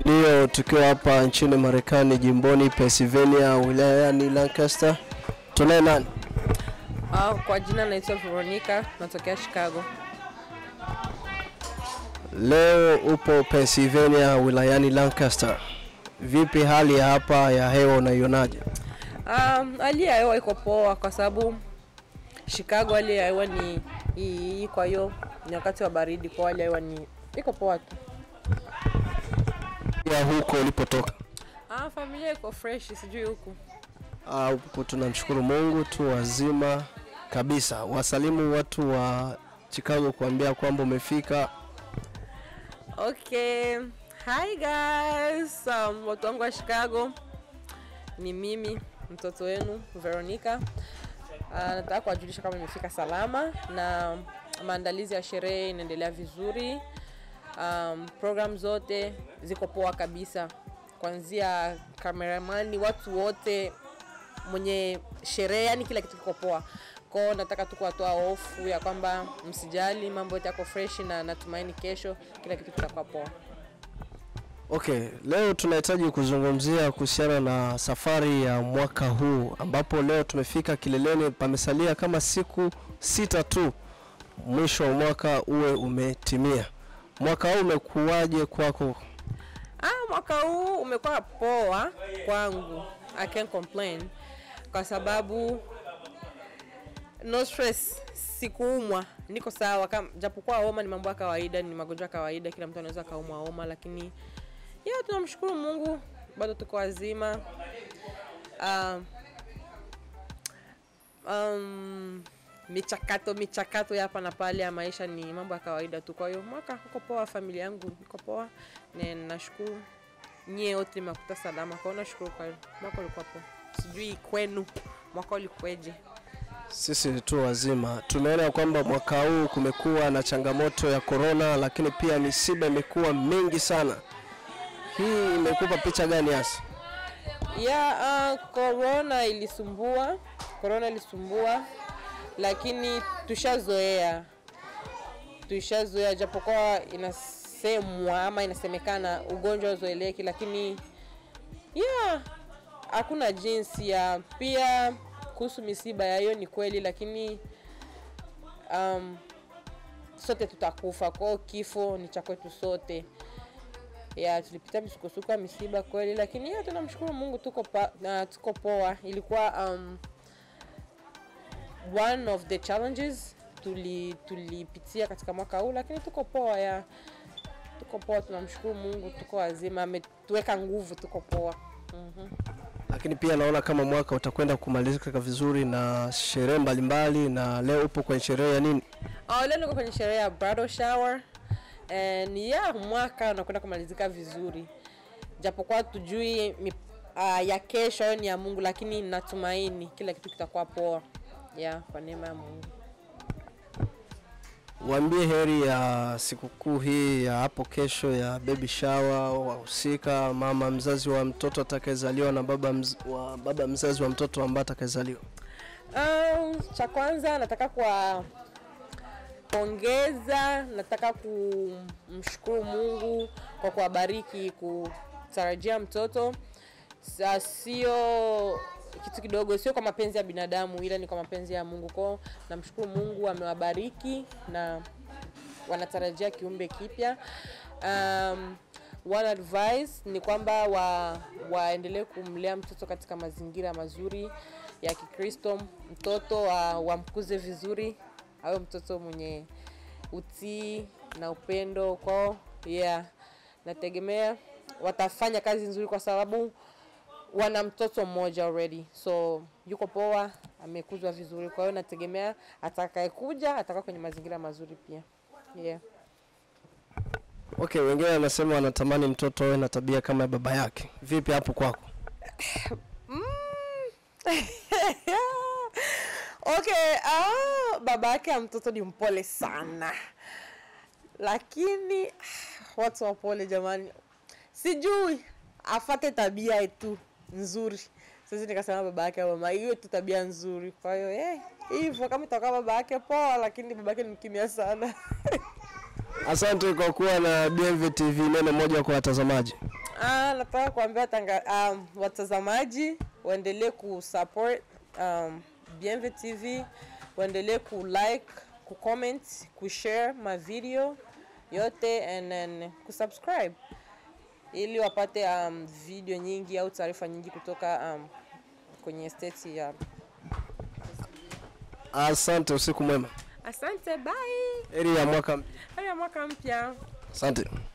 Leo tukiwa hapa nchini Marekani, jimboni Pennsylvania, wilayani Lancaster. Tunaye nani? Ah, kwa jina naitwa Veronica, natokea Chicago. Leo upo Pennsylvania, wilayani Lancaster. Vipi hali ya hapa ya hewa unaionaje? Um, hali ya hewa iko poa kwa sababu Chicago hali ya hewa ni hii, kwa hiyo ni wakati wa baridi, kwa hali ya hewa ni iko poa tu. Ya huko ulipotoka? Ah, familia iko fresh, sijui huku. Ah, huku tunamshukuru Mungu tu wazima kabisa. Wasalimu watu wa Chicago kuambia kwamba umefika. Okay. Hi guys. Um, watu wangu wa Chicago ni mimi mtoto wenu Veronica. Uh, nataka kuwajulisha kama nimefika salama na maandalizi ya sherehe inaendelea vizuri. Um, program zote ziko poa kabisa, kuanzia kameramani, watu wote, mwenye sherehe, yani kila kitu kiko poa. Kwao nataka tu kuwatoa hofu ya kwamba msijali, mambo yote yako fresh na natumaini kesho kila kitu kitakuwa poa. Okay, leo tunahitaji kuzungumzia kuhusiana na safari ya mwaka huu ambapo leo tumefika kileleni, pamesalia kama siku sita tu mwisho wa mwaka uwe umetimia. Mwaka huu umekuwaje kwako? Ah, mwaka huu umekuwa poa kwangu. I can't complain kwa sababu no stress, sikuumwa, niko sawa. Kama japokuwa homa ni mambo ya kawaida, ni magonjwa ya kawaida, kila mtu anaweza kaumwa homa, lakini ya tunamshukuru Mungu bado tuko wazima. Um, um, michakato michakato ya hapa na pale ya maisha ni mambo ya kawaida tu. Kwa hiyo mwaka uko poa, familia yangu iko poa, na nashukuru nyie wote nimekuta salama. Kwa hiyo nashukuru kwa hiyo mwaka ulikuwa poa. Sijui kwenu mwaka ulikweje? Sisi tu wazima. Tumeona kwamba mwaka huu kumekuwa na changamoto ya korona, lakini pia misiba imekuwa mingi sana. Hii imekupa picha gani hasa? ya uh, corona ilisumbua corona ilisumbua lakini tushazoea tushazoea japokuwa inasemwa ama inasemekana ugonjwa uzoeleki lakini yeah hakuna jinsi ya pia kuhusu misiba ya hiyo ni kweli lakini um, sote tutakufa kwao kifo ni cha kwetu sote ya tulipita misukosuko ya misiba kweli, lakini ya tunamshukuru Mungu tuko pa, na tuko poa. Ilikuwa um, one of the challenges tuli tulipitia katika mwaka huu, lakini tuko poa ya tuko poa, tunamshukuru Mungu, tuko wazima, ametuweka nguvu, tuko poa. Mhm. Lakini pia naona kama mwaka utakwenda kumalizika vizuri na sherehe mbalimbali, na leo upo kwenye sherehe ya nini? Oh, leo niko kwenye sherehe ya bridal shower and yeah, mwaka unakwenda kumalizika vizuri, japokuwa tujui mi, uh, ya kesho hayo ni ya Mungu, lakini natumaini kila kitu kitakuwa poa yeah, kwa neema ya Mungu. Waambie heri ya sikukuu hii ya hapo kesho ya baby shower, wahusika, mama mzazi wa mtoto atakayezaliwa na baba, mz, wa baba mzazi wa mtoto ambaye atakayezaliwa. Um, cha kwanza nataka kuwapongeza, nataka kumshukuru Mungu kwa kuwabariki kutarajia mtoto. Sa- Sio kitu kidogo, sio kwa mapenzi ya binadamu, ila ni kwa mapenzi ya Mungu. Kwao namshukuru Mungu amewabariki na wanatarajia kiumbe kipya. Um, one advice ni kwamba wa, waendelee kumlea mtoto katika mazingira mazuri ya Kikristo. Mtoto wa, wamkuze vizuri, awe mtoto mwenye utii na upendo kwao. Yeah, nategemea watafanya kazi nzuri kwa sababu wana mtoto mmoja already, so yuko poa, amekuzwa vizuri. Kwa hiyo nategemea atakayekuja atakaa kwenye mazingira mazuri pia. Yeah. Okay, wengine wanasema wanatamani mtoto awe na tabia kama ya baba yake. Vipi hapo kwako? Okay, ah, baba yake ya mtoto ni mpole sana, lakini ah, watu wapole jamani, sijui afate tabia tu nzuri. Sasa nikasema baba yake au mama, hiyo tu tabia nzuri. Kwa hiyo eh, hivyo kama itakuwa baba yake poa, lakini baba yake ni mkimya sana. Asante kwa kuwa na BMV TV, neno moja kwa watazamaji. Ah, nataka kuambia tanga, um, watazamaji waendelee kusupport um, Bienve TV, waendelee kulike, kucomment, kushare ma video yote and then kusubscribe ili wapate um, video nyingi au taarifa nyingi kutoka um, kwenye state ya. Asante, usiku mwema. Asante, bye. Heri ya mwaka mpya. Hadi ya mwaka mpya. Asante.